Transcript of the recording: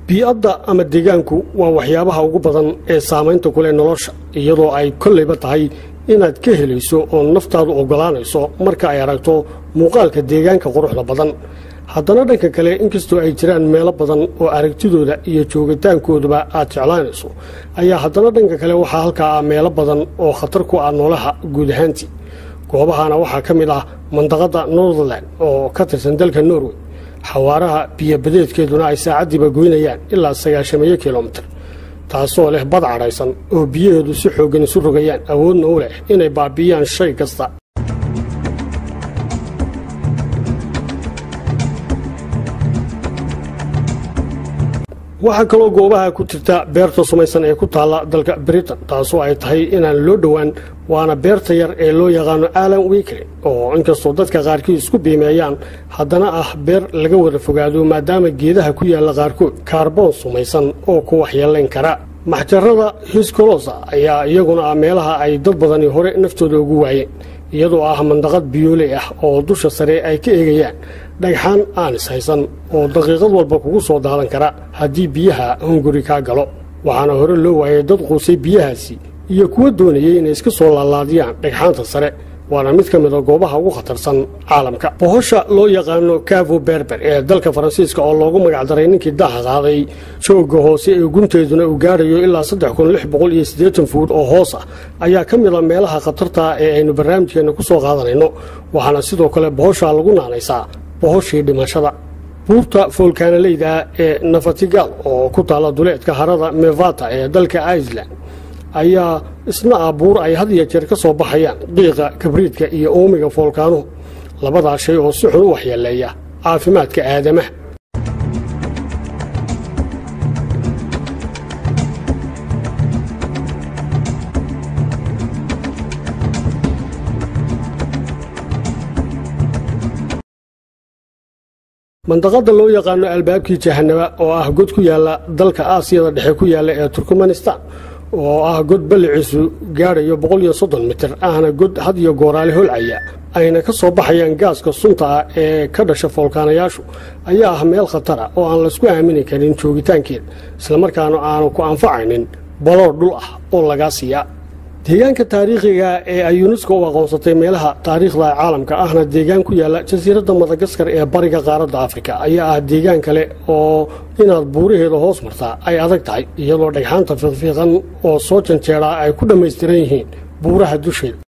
bii-adda ama deegaanku waa waxyaabaha ugu badan ee saamaynta ku leh nolosha iyadoo ay kollayba tahay inaad ka helayso oo naftaadu oggolaanayso marka ay aragto muuqaalka deegaanka quruxda badan haddana dhanka kale inkastoo ay jiraan meelo badan oo aragtidooda iyo joogitaankooduba aad jeclaanayso ayaa haddana dhanka kale waxaa halkaa ah meelo badan oo khatar ku ah noolaha guud ahaantii goobahana waxaa ka mid ah mandaqadda northerland oo ka tirsan dalka norway xawaaraha biyobadeedkeeduna ay saacaddiiba goynayaan ilaa sagaashameeyo kilomitir taasoo leh bad cadhaysan oo biyaheedu si xooggan isu rogayaan awoodna u leh inay baabi'iyaan shay kasta waxaa kaloo goobaha ku jirta beerta sumaysan ee ku taalla dalka britain taasoo ay tahay inaan loo dhowaan waana beerta yar ee loo yaqaano alan wikre oo inkastoo dadka qaarkii isku biimeeyaan haddana ah beer laga wada fogaado maadaama geedaha ku yaalla qaarkood kaarboon sumaysan oo ku waxyeelayn kara maxjarada hiskolosa ayaa iyaguna ah meelaha ay dad badani hore naftooda ugu waayeen iyadoo ah mandaqad biyooley ah oo dusha sare ay ka eegayaan dhagxaan aan is haysan oo daqiiqad walba kugu soo daadan kara haddii biyaha hunguri kaa galo waxaana hore loo waayay dad quusay biyahaasi iyo kuwa doonayay inay iska soo laalaadiyaan dhagxaanta sare waana mid ka mida goobaha ugu khatarsan caalamka bohosha loo yaqaano cavo berber ee dalka faransiiska oo loogu magacdaray ninkii daaha qaaday joogga hoose ee gunteeduna uu gaadhayo ilaa fuud oo hoos ah ayaa ka mida meelaha khatarta ee aynu barnaamijkeenna ku soo qaadanayno waxaana sidoo kale bohosha lagu naanaysaa bohoshii dhimashada buurta foolkaanaleyda ee nafatigal oo ku taalla duleedka harada mevata ee dalka iceland ayaa isna ah buur ay had iyo jeer ka soo baxayaan qiiqa kabriidka iyo uumiga foolkaanuhu labadaa shay oo si xun u waxyeeleeya caafimaadka aadamaha mandaqada loo yaqaano albaabkii jahanaba oo ah god ku yaalla dalka aasiyada dhexe ku yaalla ee turkmanistan oo ah god balliciisu gaadhayo mitir ahna god had iyo gooraale holcaya ayna ka soo baxayaan gaaska sunta ah ee ka dhasha foolkaanayaashu ayaa ah meel khatara oo aan laysku aamini karin joogitaankeeda islamarkaana aanu ku anfacaynin baloor dhul ah oo lagaa siiya deegaanka taariikhiga ee ay yunesko u aqoonsatay meelaha taariikhda caalamka ahna deegaan ku yaalla jasiiradda madagaskar ee bariga qaaradda afrika ayaa ah deegaan kale oo inaad buuraheeda hoos martaa ay adag tahay iyadoo dhagxaanta fiiqfiiqan oo soo janjeeraa ay ku dhammaystiran yihiin buuraha dusheeda